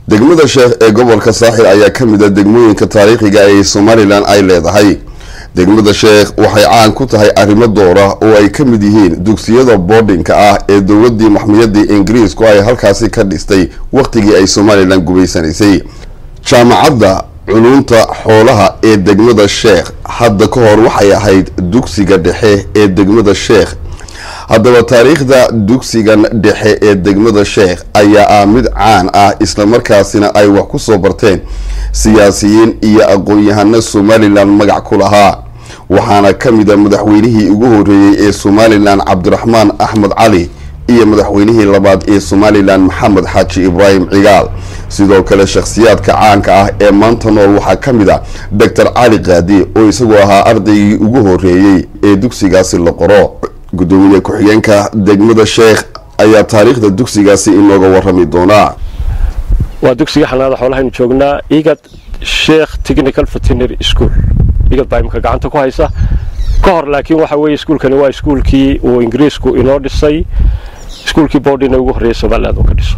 degmada sheekh ee gobolka saaxil ayaa ka mid a degmooyinka taariikhiga ee somalilan ay leedahay degmada sheekh waxay caan ku tahay arrimo doora oo ay ka mid yihiin dugsiyada boardinka ah ee dowladii maxmiyadii ingiriisku ay halkaasi ka dhistay wakhtigii ay somalilan gubaysanaysay jaamacadda culunta xoolaha ee degmada sheekh hadda ka hor waxay ahayd dugsiga dhexe ee degmada sheekh haddaba taariikhda dugsigan dhexe ee degmada sheekh ayaa ah mid caan ah islamarkaasina ay wax ku soo barteen siyaasiyiin iyo aqoon-yahano somalilan magac ku lahaa waxaana ka mid a madaxweynihii ugu horeeyey ee somalilan cabdiraxmaan axmed cali iyo madaxweynihii labaad ee somalilan maxamed xaaji ibraahim cigaal sidoo kale shakhsiyaadka caanka ah ee maanta nool waxaa ka mid a doctor cali qaadi oo isagu ahaa ardaygii ugu horeeyey ee dugsigaasi la qoro gudoomiye ku-xigeenka degmada sheekh ayaa taariikhda dugsigaasi inooga warami doonaa waa dugsiga xanaanada xoolahaynu joognaa igad sheekh technical veterinary school igad baa imika gacanta ku haysa ka hor laakiin waxa weeye iskuulkani waa iskuulkii uu ingiriisku inoo dhisay iskuulkii boodhina ugu horreeyay somaliland uu ka dhiso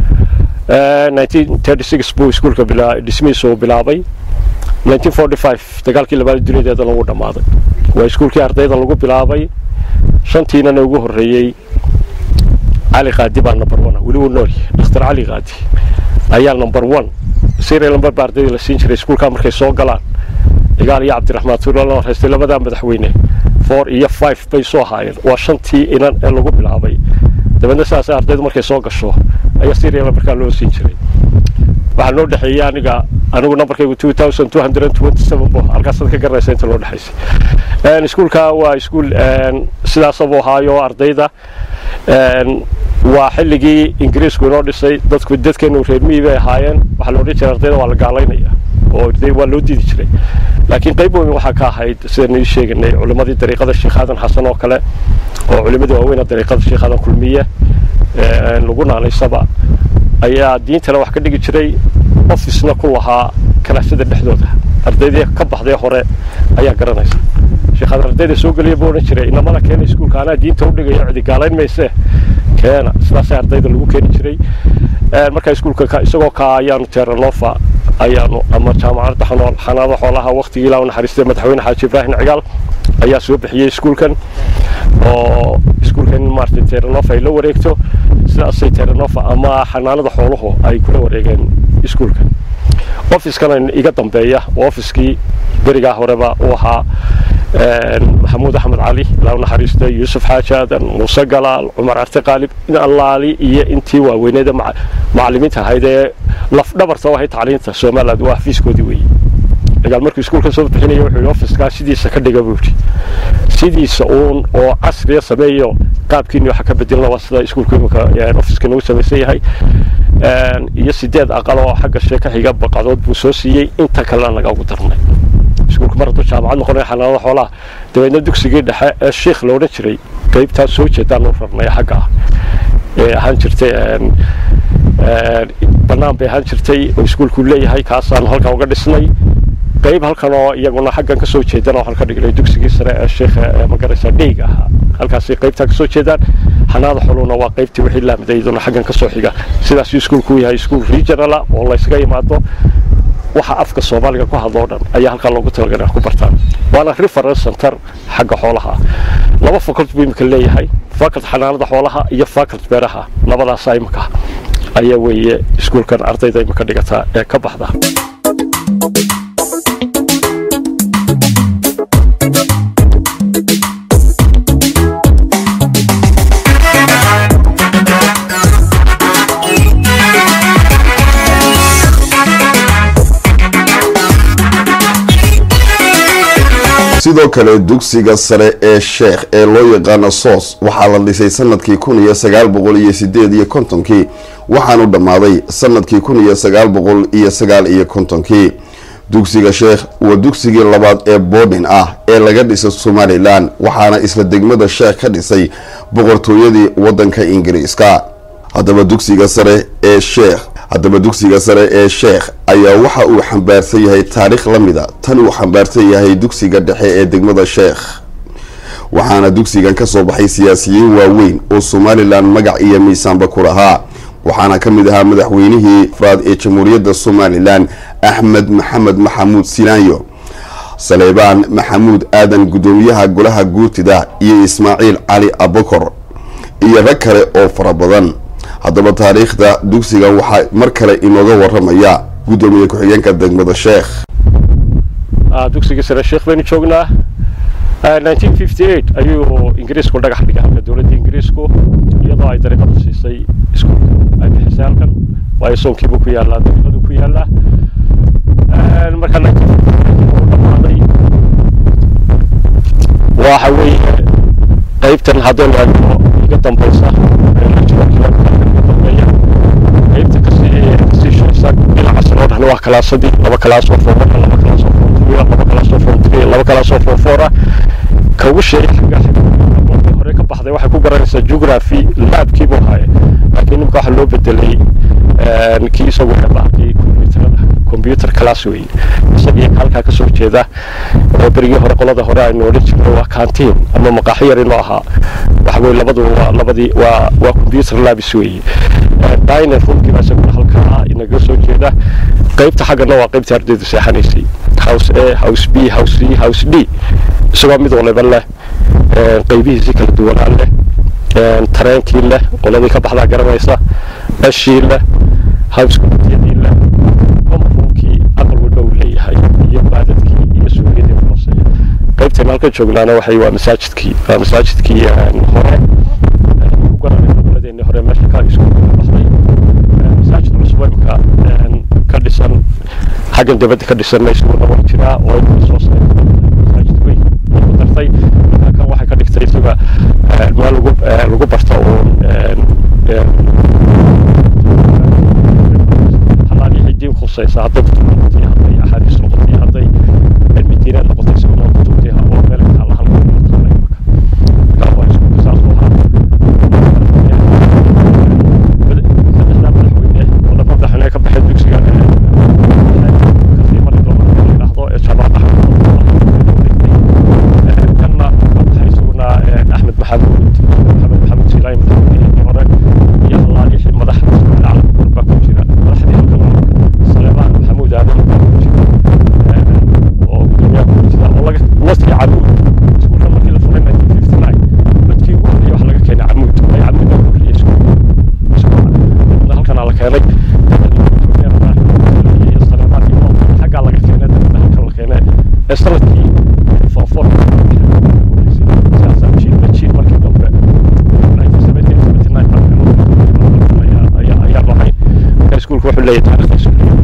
buu iskuulka dhismihiisa uu bilaabay dagaalkii labaad duniyadeedana wuu dhammaaday waa iskuulkii ardayda lagu bilaabay shantiinana ugu horreeyey cali qaadi baa number one weli wuu nool yahay dhakhtar cali qaadi ayaa number one serial number baa ardayda la siin jiray iskuulkaa markay soo galaan cigaal iyo cabdiraxmaan tuula la horeystay labadaa madaxweyne four iyo five bay soo haayeen waa shantii inan ee lagu bilaabay dabeedna sidaas ardaydu markay soo gasho ayaa serial numberkaa loo siin jiray waxaa noo dhexeeyey aniga anigu numberkaygu two thousand two hundred twenty seven bo halkaasaad ka garanaysa inta loo dhexaysay iskuulka waa iskuul sidaasabuu ahaayo ardayda waa xilligii ingiriisku inoo dhisay dadku dadkeenu reer miyi bay ahaayeen waxaa la odhan jiray ardayda waa la gaalaynaya oo waa loo diidi jiray laakiin qayb weyn waxaa ka ahayd sidaynu ii sheeganay culimmadii dariiqada sheekh aadan xasan oo kale oo culimmadii waaweyna dariiqada sheekh aadan kulmiye lagu naanaysaba ayaa diintana wax ka dhigi jiray officena ku lahaa kanaasada dhexdooda ardaydii ka baxday hore ayaa garanaysa sheekhaad ardayda soo geliya buu odhan jiray inamana keena iskuulka anaa diinta u dhigayo cidi gaalayn mayse keena sidaasay ardayda lagu keeni jiray markaa iskuulka isagoo kaa ayaanu teranova ayaanu ama jaamacadda xanool xanaada xoolaha waqtigii ilaa u naxariistay madaxweyne xaaji ibraahim cigaal ayaa soo bixiyey iskuulkan oo iskuulkan maaragtay teranova ay la wareegto sidaasay teranova ama xanaanada xooluhu ay kula wareegeen iskuulkan ofiskan iga dambeeya waa ofiskii berigaa horeba uu ahaa maxamuud axmed cali ilaa u naxariistay yuusuf xaaji aadan muuse galaal cumar arte qaalib allaali iyo intii waaweyneeda macallimiinta ahayd ee lafdhabarta u ahayd tacliinta somaliland waa xafiiskoodii weeye cigaal markuu iskuulka soo bixinaya wuxuu yidhi ofiskaa sidiisa ka dhiga buu yidhi sidiisa uun oo casriya sameeyo qaabkiini waxa ka bedelna waa sida iskuulka imika ofiska nagu samaysan yahay iyo sideed aqal oo xagga shee ka xiga baqadood buu soo siiyey inta kalena naga ugu darnay iskuulka mar hadduu jaamacad noqonaya xanaanada xoolaha dabeedna dugsigii dhexe ee sheikh la odhan jiray qaybtaas soo jeedaan u rarnay xagga ah ee ahaan jirtay bannaan bay ahaan jirtay oo iskuulku leeyahay kaasaan halkan uga dhisnay qayb halkan oo iyaguna xaggan kasoo jeedana waxaan ka dhignay dugsigii sare ee sheekha magaraysa dhiig ahaa halkaasay qaybtaa kasoo jeedaan xanaada xoluna waa qaybtii wixii laamida iyaduna xaggan kasoo xiga sidaasuu iskuulku yahay iskuul regionala oo laysaga imaado waxa afka soomaaliga ku hadlo o dhan ayaa halkaa loogu talagalay wax ku bartaan waana reference center xagga xoolaha laba faculty buu imika leeyahay faculty xanaanada xoolaha iyo faculty beeraha labadaasa imika ayaa weeye iskuulkan ardayda imika dhigataa ee ka baxda sidoo kale dugsiga sare ee sheekh ee loo yaqaano soos waxaa la dhisay sanadkii kun iyo sagaal boqol iyo sideed iyo kontonkii waxaanu dhammaaday sanadkii kun iyo sagaal boqol iyo sagaal iyo kontonkii dugsiga sheekh waa dugsigii labaad ee boodhin ah ee laga dhiso somalilan waxaana isla degmada sheekh ka dhisay boqortooyadii wadanka ingiriiska haddaba dugsiga sare ee sheekh haddaba dugsiga sare ee sheekh ayaa waxa uu xambaarsan yahay taariikh la mida tan uu xambaarsan yahay dugsiga dhexe ee degmada sheekh waxaana dugsigan ka soo baxay siyaasiyiin waaweyn oo somalilan magac iyo miisaanba ku lahaa waxaana ka mid ahaa madaxweynihii afraad ee jamhuuriyadda somalilan axmed maxamed maxamuud silaanyo saleebaan maxamuud aadan guddoomiyaha golaha guurtida iyo ismaaciil cali abakor iyo rag kale oo fara badan haddaba taariikhda dugsigan waxaa mar kale inooga waramaya guddoomiye ku-xigeenka degmada sheekh dugsiga sare sheekh baynu joognaa ayuu ingiriisku dhagax dhigay halka dowladda ingiriisku iyadoo ay dariiqada siisay iskuulka ay bixisay halkan waayo soonkiibuu ku yaallaa dariiqaduu ku yaallaa marka dhamaaday waxa weeye qaybtan haddaynu eegno iga dambaysa iga dambeeya qaybta kasii kasii shaysa dhinacaas loo dhahna waa kalaasadii laba kalaas oo four laba kalaas oo four three laba kalaas oo four three laba kalaas oo four four ah ka ugu sheegay xagga markii hore ka baxday waxay ku garanaysaa geography laabkii buu haaye laakiin nimka waxaa loo bedelay kii isagu bahalkii computerada computer class weeye isagii halkaa kasoo jeeda oo berigii hore qolada hore aynu odhan jirnay waa canteen ama maqaaxi yar inoo ahaa waxa weye labadu waa labadii waa waa computer labs weeye diner roomkii baa isaguna halkaa inaga soo jeeda qaybta xaggana waa qaybtii ardaydu seexanaysay house a house b house c house d isagoo mid waliba leh qaybihiisii kala duwanaa leh tareenkii leh qoladii ka baxdaa garanaysa ashii leh house committeedii leh comroomkii aqal walba uu leeyahay iyo baadadkii iyo suuqyadii hooseeya qaybtan halka joognaana waxay waa masaajidkii waa masaajidkii hore ku garanayna qoladeenii hore meesha ka iskuulka ka baxday masaajid cusub imka ka dhisan xaggan dibadda ka dhisanna iskuulna waa jiraa oo inka soo saaray masaajid weyn ku dartay kan waxay ka dhigtay isaga meel lagu lagu barto uun halaaliixii diin khusaysa hadday kutub noqotay hadday axaadiis noqotay hadday cilmi diineed noqotay isaguna kutubtii oo meel taala halka taala marka waa iskuulka saas u ahaa saddexdaa madaxweyne oo laba madaxweyne ka baxay dugsiga kasii mari doona la yidhaahdo ee jaamac axmed kanna ka baxay isaguna axmed maxamuud maxamed maxamuud silaay madaxweynihii hore iyo halaaliixii madaxda iskuulacala baa ku jira madaxdii halkan saleebaan maxamuud aadan baa ku jira oo gudoomiyaha ku jira oo laga wasii camuud iskuulka markii la furay nineteen fifty nine dadkii ugu horreeyay waxa laga keenay camuud ay camuud baa ku horreeyay iskuulka halkanaa la keenay xaggaa laga keenay dabadna halkan la keenay ee sanadkii fofor jiil markii dambe ayaa lahayn marka iskuulka wuxuu leeyahay taariikhdiisu leeyahay